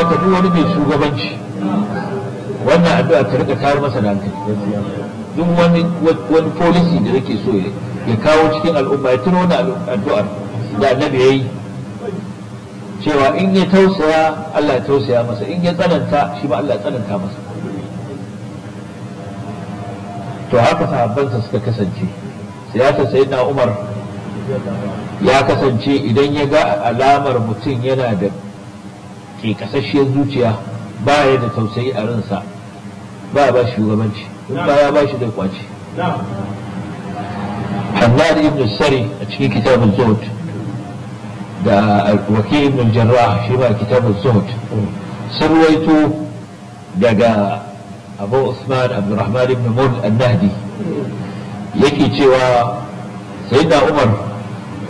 kamata duk wani mai shugabanci wannan addu'a ta rika tayar masa da hankali duk wani wani policy da yake so ya kawo cikin al'umma ya tuno wani addu'ar da annabi ya yi cewa in ya tausaya Allah ya tausaya masa in ya tsananta shi ba Allah ya tsananta masa to haka sahabbansa suka kasance siyasar sayyidina Umar ya kasance idan ya ga alamar mutum yana da ke kasashiyar zuciya ba ya da tausayi a ransa ba ba shugabanci in ba ya ba shi da kwaci Hannad ibn Sari a cikin kitabun Zuhud da Waki ibn Jarrah shi ba kitabun Zuhud sun ruwaito daga Abu Usman Abdurrahman ibn Mul al-Nahdi yake cewa Sayyidina Umar